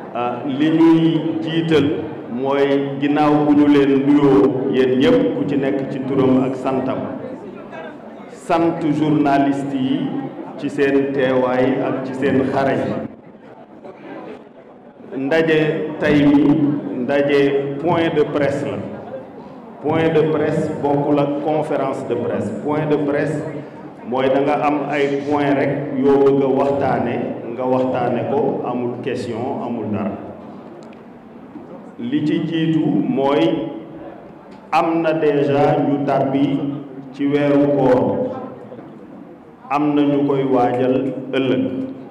li ñuy jiital mooy ginnaaw bu ñu leen nuyoo yéen ñëpp ku ci nekk ci turam ak santam sant journaliste yi ci seen teewaay ak ci seen xarañ ndaje tey mi ndaje point de presse la point de presse bokkul ak conférence de presse point de presse mooy da nga am ay point rek yoo bëgg a waxtaane nga waxtaane ko amul question amul dara li ci jiitu mooy am na déjà ñu tàbbi ci weeru koor am na ñu koy waajal ëllëg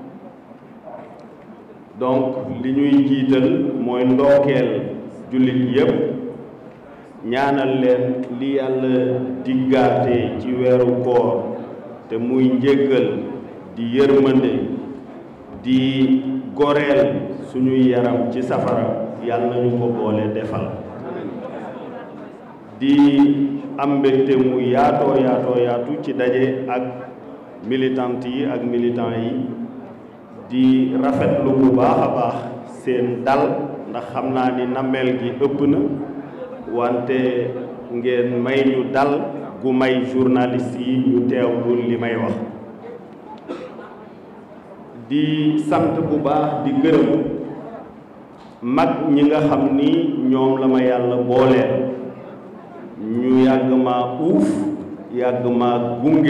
donc li ñuy jiital mooy ndookeel jullit yépp ñaanal leen li yàlla diggaate ci weeru koor te muy njéggal di yërmande di goreel suñuy yaram ci safara yàlla nañu ko boole defal di am mbégte mu yaatoo yaatoo yaatu ci daje ak militantes yi ak militants yi di rafetlu bu baax a baax seen dal ndax xam naa ni nammeel gi ëpp na wante ngeen may ñu dal gu may journaliste yi ñu teewlu li may wax di sant bu baax di gërëm mag ñi nga xam ni ñoom la ma yàlla booleel ñu yàgg maa uuf yàgg maa gunge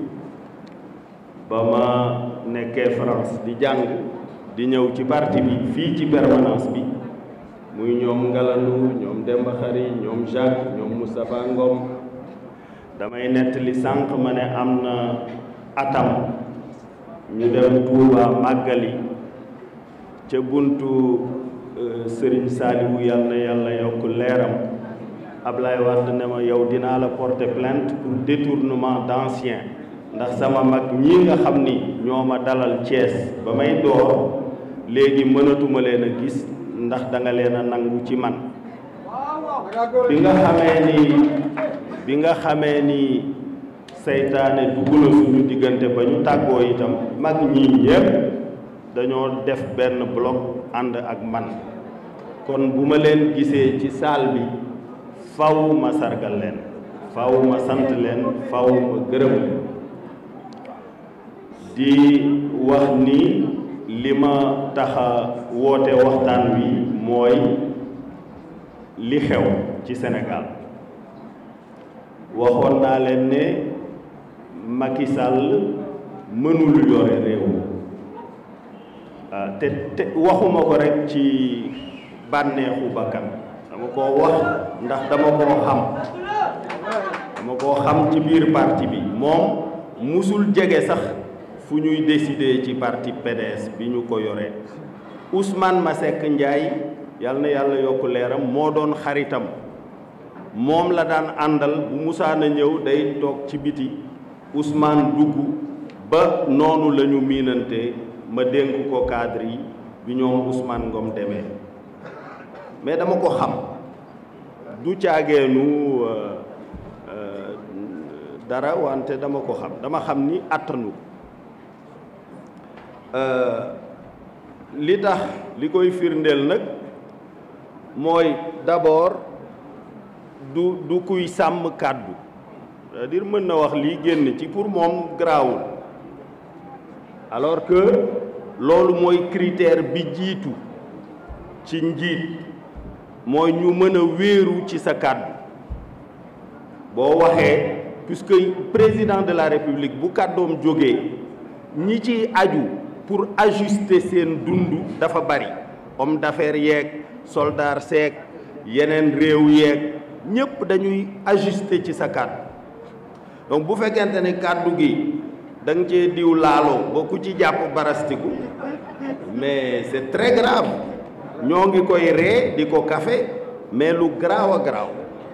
ba ma nekkee France di jàng di ñëw ci parti bi fii ci permanence bi muy ñoom Ngalandou ñoom Demba Khary ñoom Jacques ñoom Moustapha Ngom damay nettali sànq ma ne am na atam ñu dem Touba màggali ca buntu Serigne Saliou yàlla na yàlla yokk leeram Ablaye Wade ne ma yow dinaa la porter plainte pour détournement d'ancien ndax sama mag ñii nga xam ni ñoo ma dalal Thiès ba may door léegi mënatuma leen a gis ndax da nga leen a nangu ci man bi nga xamee ni bi nga xamee ni seytaane dugg na suñu diggante ba ñu tàggoo itam mag ñii ñépp dañoo def benn bloc ànd ak man kon bu ma leen gisee ci salle bi faw ma sargal leen faw ma sant leen faw ma gërëm leen di wax ni li ma taxa woote waxtaan wi mooy li xew ci Sénégal waxoon naa leen ne Macky Sall mënul yore réew te te waxuma ko rekk ci bànneexu bakkan dama koo wax ndax dama koo xam dama koo xam ci biir parti bi moom musul jege sax fu ñuy décider ci parti PDS bi ñu ko yoree Ousmane Masseck Ndiaye yal na yàlla yokk leeram moo doon xaritam moom la daan àndal bu musaana ñëw day toog ci biti Ousmane dugg ba noonu la ñu miinante ma dénk ko cadre yi bi ñoom Ousmane Ngom demee mais dama ko xam du caageenu dara wante dama ko xam dama xam ni attanu li tax li koy firndeel nag mooy d'abord du du kuy sàmm kàddu c'est-à-dire mën na wax lii génn ci pour moom garaawul alors que loolu mooy critère bi jiitu ci njiit mooy ñu mën a wéeru ci sa kàddu boo waxee puisque président de la république bu kàddoom jógee ñi ci aju pour ajuster seen dund dafa bari homme d'affaires yeeg soldat seeg yeneen réew yeeg ñépp dañuy ajuster ci sa kàddu donc bu fekkente ne kàddu gi da nga cee diw laaloo ba ku ci jàpp barastiku mais c'est très grave ñoo ngi koy ree di ko kafe mais lu garaaw a garaaw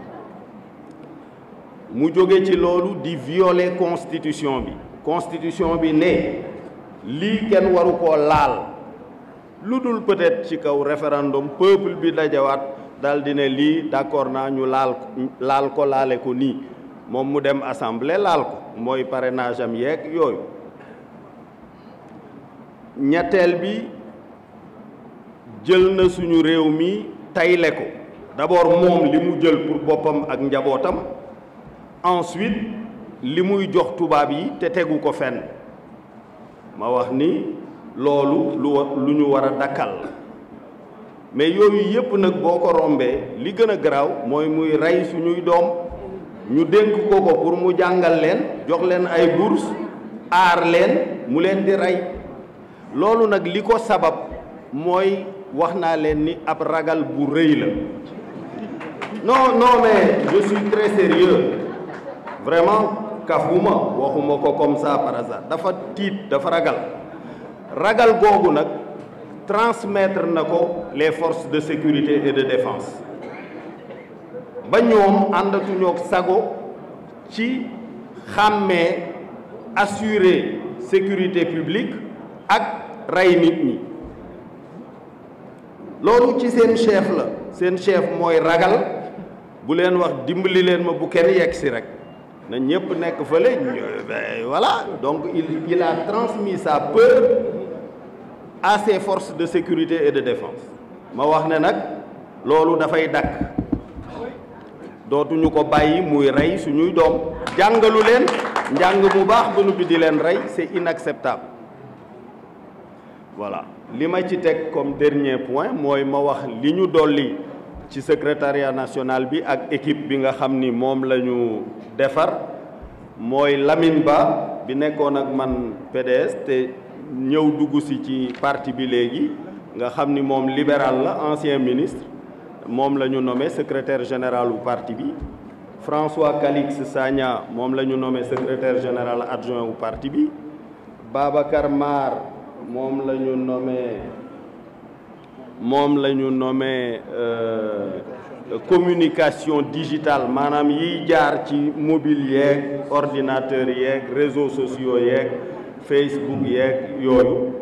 mu jóge ci loolu di violer constitution bi constitution bi ne lii kenn waru koo laal lu dul peut-être ci kaw référendum peuple bi dajawaat daal di ne lii d'accord naa ñu laal laal ko laale ko nii moom mu dem assemblée laal ko mooy parrainage am yeeg yooyu ñetteel bi jël na suñu réew mi tayle ko d'abord moom li mu jël pour boppam ak njabootam ensuite li muy jox tubaab yi te tegu ko fenn ma wax ni loolu lu lu ñu war a dakkal mais yooyu yépp nag boo ko rombee li gën a garaaw mooy muy rey suñuy doom ñu dénk ko ko pour mu jàngal leen jox leen ay bourse aar leen mu leen di rey loolu nag li ko sabab mooy wax naa leen ni ab ragal bu rëy la non non mais je suis très sérieux vraiment kafuma waxuma ko comme ça par hasard dafa tiit dafa ragal ragal googu nag transmettre na ko les forces de sécurité et de défense ba ñoom àndatuñoo sago ci xàmmee assurer sécurité publique ak rey nit ñi loolu ci seen chef la seen chef mooy ragal bu leen wax dimbali leen ma bu kenn yegg si rek na ñëpp nekk fële voilà donc il il a transmis sa peur à ses forces de sécurité et de défense ma wax ne nag loolu dafay dakk dootuñu ko bàyyi muy rey suñuy doom jàngalu leen njàng mu baax ba noppi di leen rey c'est inacceptable voilà li ma ci teg comme dernier point mooy ma wax li ñu dolli ci secrétariat national bi ak équipe bi nga xam ni moom la ñu defar mooy Lamine Ba bi nekkoon ak man PDS te ñëw dugg si ci parti bi léegi nga xam ni moom libéral la ancien ministre moom la ñu nommé secrétaire général u parti bi François Calix Sagna moom la ñu nommé secrétaire général adjoint u parti bi Babacar Mar moom la ñu nommé moom la ñu nommé communication digitale maanaam yiy jaar ci mobile yeeg ordinateur yeeg réseaux sociaux yeeg Facebook yeeg yooyu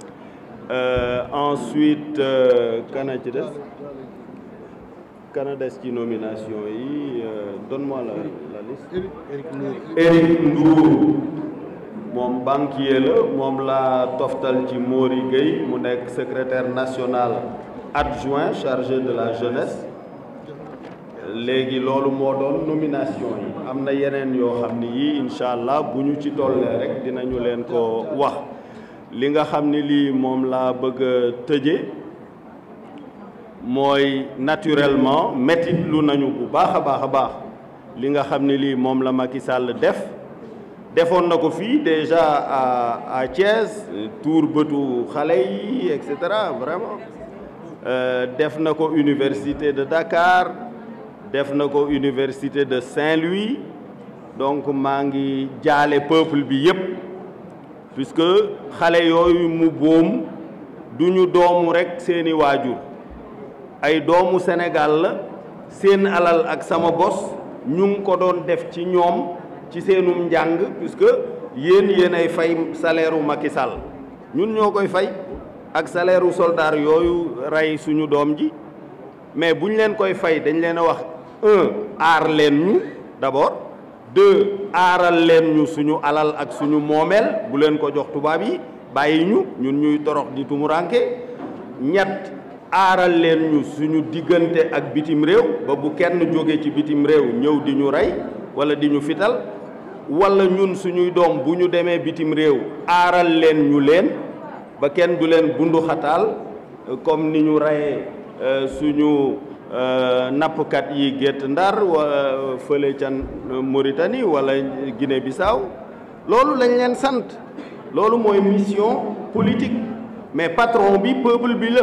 ensuite kana ci des kana des ci nomination yi donne-moi la la liste Éric Ndour moom banquier la moom la toftal ci Mori Gueye mu nekk secrétaire national adjoint chargé de la jeunesse léegi loolu moo doon nomination yi am na yeneen yoo xam ni yii incha allah bu ñu ci tollee rek dinañu leen ko wax li nga xam ni lii moom laa bëgg a tëje mooy naturellement métit lu nañu bu baax a baax a baax li nga xam ni lii moom la Macky Sall def defoon na ko fii déjà à à Thiès tuur bëtu xale yi et cetera vraiment def na ko université de Dakar def na ko université de Saint-Louis donc maa ngi jaale peuple bi yépp puisque xale yooyu mu boom du ñu doomu rekk seeni waajur ay doomu Sénégal la seen alal ak sama bos ñu ngi ko doon def ci ñoom ci seenum njàng puisque yéen yéen ay fay salaire u Macky Sall ñun ñoo koy fay ak salaire u soldat yooyu rey suñu doom ji mais bu ñu leen koy fay dañ leen a wax un aar leen ñu d'abord deux aaral leen ñu suñu alal ak suñu moomeel bu leen ko jox tubaab yi bàyyi ñu ñun ñuy torox di tumuranke ñett aaral leen ñu suñu diggante ak bitim réew ba bu kenn jóge ci bitim réew ñëw di ñu rey wala di ñu fital wala ñun suñuy doom bu ñu demee bitim réew aaral leen ñu leen ba kenn du leen bundu xataal comme ni ñu reyee suñu nappkat yi gétt ndar wala fële ca Mauritanie wala Guinée Bissau loolu lañ leen sant loolu mooy mission politique mais patron bi peuple bi la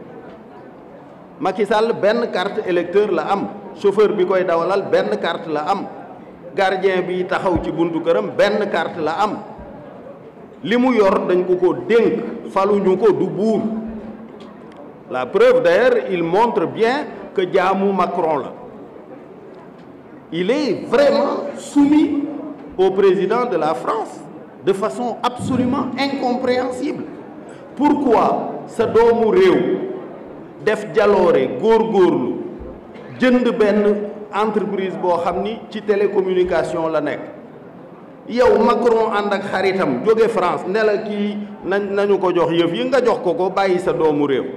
Macky Sall benn carte électeur la am chauffeur bi koy dawalal benn carte la am gardien bi taxaw ci buntu këram benn carte la am li mu yor dañ ko ko dénk faluñu ko du buur la preuve d'ailleurs il montre bien que jaamu Macron la il est vraiment soumis au président de la France de façon absolument incompréhensible pourquoi sa doomu réew def jaloore góorgóorlu jënd benn entreprise boo xam ni ci télécommunication la nekk yow Macron ànd ak xaritam jóge France ne la kii nañ nañu ko jox yëf yi nga jox ko ko bàyyi sa doomu réew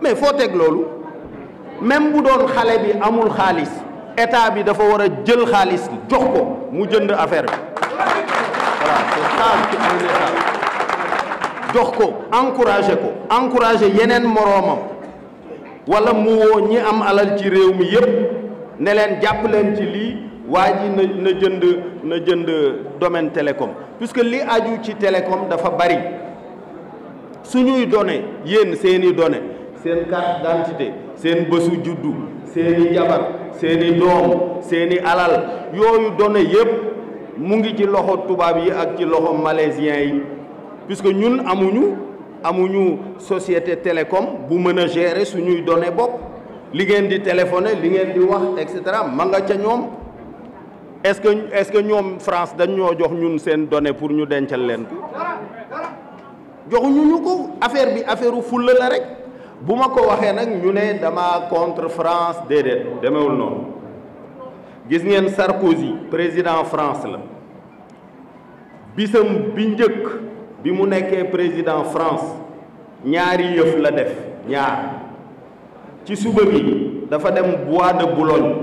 mais foo teg loolu même bu doon xale bi amul xaalis état bi dafa war a jël xaalis jox ko mu jënd affaire bi voilà c'est ça un état jox ko encouragé ko encouragé yeneen moroomam wala mu woo ñi am alal ci réew mi yépp ne leen jàpp leen ci lii waa ji na na jënd na jënd domaine télécom puisque li aju ci télécom dafa bari suñuy données yéen seeni données seen carte d'identité seen bësu juddu seeni jabar seeni doom seeni alal yooyu données yépp mu ngi ci loxo tubaab yi ak ci loxo malaisien yi puisque ñun amuñu amuñu société télécom bu mën a gérer suñuy données bopp li ngeen di téléphoner li ngeen di wax et cetera ma nga ca ñoom est-ce que est-ce que ñoom France dañ ñoo jox ñun seen données pour ñu dencal leen ko joxuñu ñu ko affaire bi affaire u fulla la rek bu ma ko waxee nag ñu ne dama contre France déedéet demewul noonu gis ngeen Sarkozy président France la bisam bi njëkk bi mu nekkee président France ñaari yëf la def ñaar ci suba bi dafa dem bois de Boulogne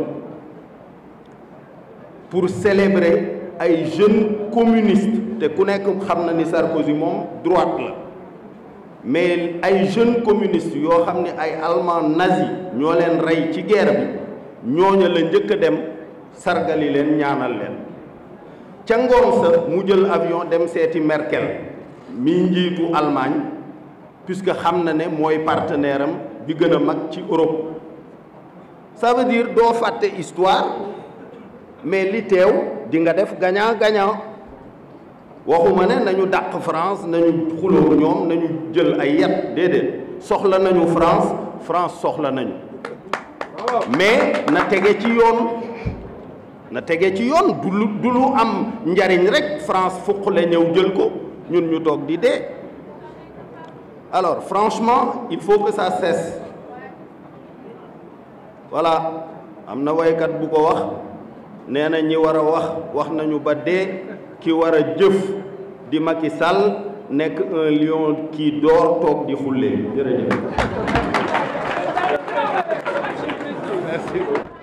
pour célébrer ay jeunes communistes te ku nekk xam na ni Sarkozy moom droite la mais ay jeunes communistes yoo xam ne ay allemand nazi ñoo leen rey ci guerre bi ñooña la njëkk a dem sargali leen ñaanal leen ca ngoon sa mu jël avion dem seeti Merkel mi njiitu Allemagne puisque xam na ne mooy partenaire am bi gën a mag ci Europe ça veut dire doo fàtte histoire mais li teew di nga def gagnant gagnant waxuma ne nañu dàq France nañu xuloo ñoom nañu jël ay yet déedéet soxla nañu France France soxla nañu mais na tege ci yoon na tege ci yoon du lu du lu am njariñ rek France fuqale ñëw jël ko ñun ñu toog di dee alors franchement il faut que ça cesse voilà am na waykat bu ko wax nee na ñi war a wax wax nañu ba dee ki war a jëf di Macky Sall nekk un lion qui dort toog di xullee jërëjëf merci